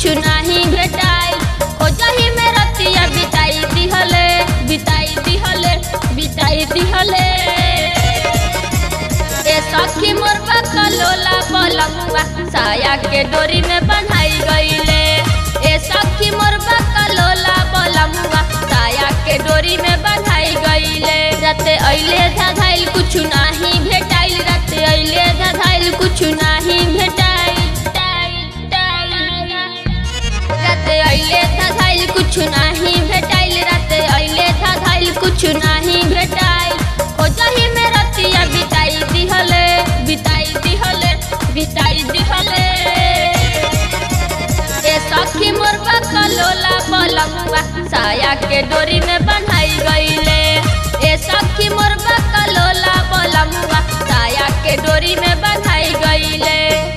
नाही भेटाई खोजही में रतिया बिताई दिहले बिताई दिहले बिताई दिहले ए सखी मोर बकलोला पलमुआ साया के डोरी में बन्हाई गईले ए सखी मोर बकलोला पलमुआ साया के डोरी में बन्हाई गईले राते अइले धाधाइल कुछ नाही भेटाइल राते अइले धाधाइल कुछ नाही भेटाइल राते अइले धाधाइल कुछ नाही भेटाइल राते अइले धाधाइल कुछ नाही भेटाइल खोजही में रतिया बिताई दिहले बिताई दिहले बिताई दिहले ए सखी मोर बकलोला पलमुआ साया के डोरी में बन्हाई गईले ए सखी मोर बकलोला पलमुआ साया के डोरी में बन्हाई गईले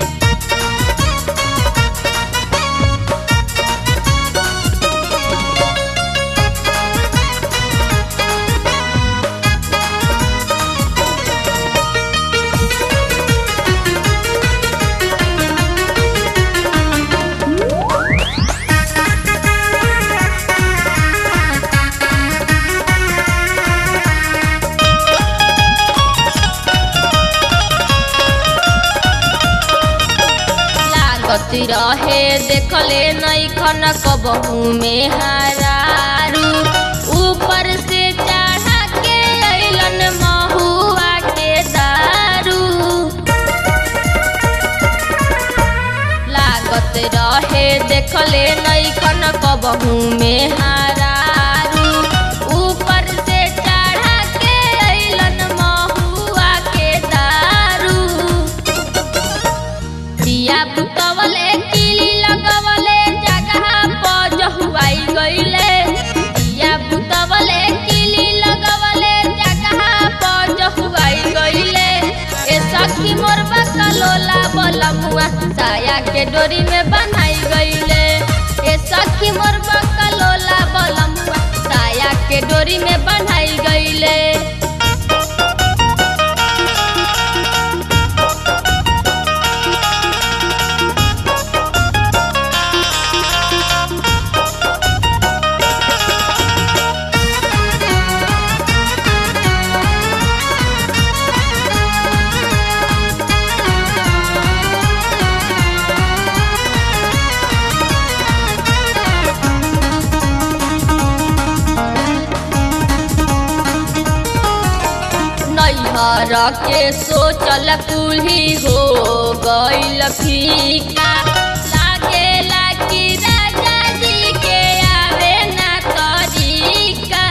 लागत रहे देखले नहीं खन कबहू में हरारू ऊपर से चढ़ा के अइलन महुआ के दारू लागत रहे देखले नहीं खन कबहू में हरारू ऊपर से चढ़ा के अइलन महुआ के दारू दिया बुतवले किली लगवले जगह पर जहुआई गईले दिया बुतवले किली लगवले जगह पर जहुआई गईले ए सखी मोर बकलोला बलमुआ साया के डोरी में बनाई गईले ए सखी मोर बकलोला बलमुआ साया के डोरी में बनाई गईले नैहर के सोचल कुल्ही हो गईल फीका लागेला कि राजा जी के आवे ना तरीका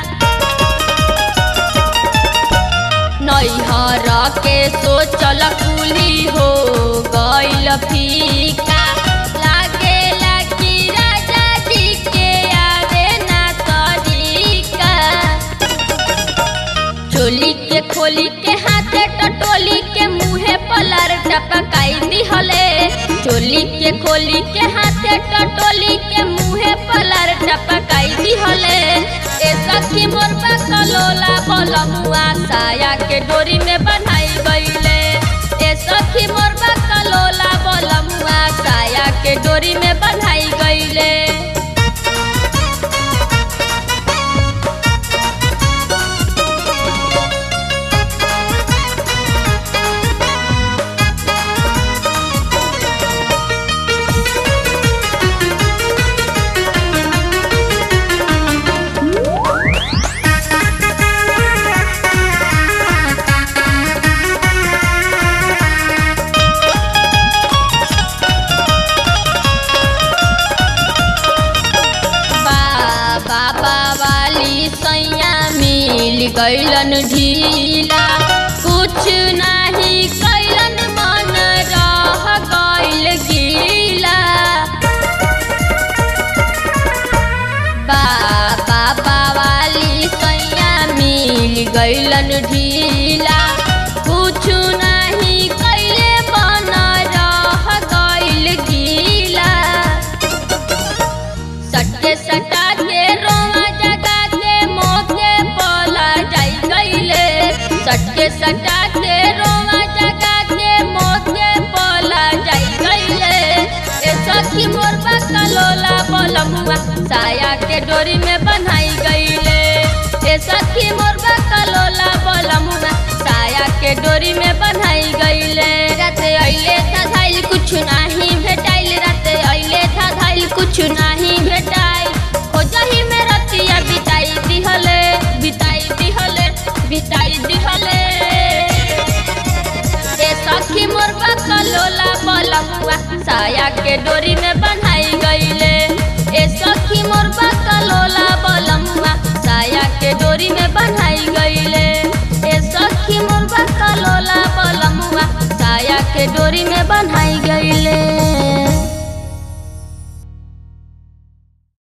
नैहर के सोचल कुल्ही हो गईल फीका लागेला कि राजा जी के आवे ना तरीका चोली के खोली के हाथे टटोली के मुहे पलर टपकाई दिहले चोली के खोली के हाथे टटोली के मुहे पलर टपकाई दिहले ए सखी मोर बकलोला बलमुआ साया के डोरी में बनाई गईले ए सखी मोर बकलोला बलमुआ साया के डोरी में बनाई गईले बाबा वाली सैया मिल गईलन ढीला कुछ नहीं कैलन मन रह गईल गीला बाबा वाली सैया मिल गईलन ढीला कुछ नहीं कैले मन रह गईल गीला सट्टे सटा के रोवा जगा के मोके पला जाई गईले सट्टे सटा के रोवा जगा के मोके पला जाई गईले ए सखी मोर बका बकलोला बलमुआ साया के डोरी में बन्हाई गईले ए सखी मोर बकलोला बलमुआ साया के डोरी में बन्हाई गईले राते अइले था धाइल कुछ नाही भेटाइल राते अइले था धाइल कुछ नाही भेटाइल हो जही में रतिया बिताई दिहले बिताई दिहले बिताई दिहले ए सखी मोर बकलोला बलमुआ साया के डोरी में बन्हा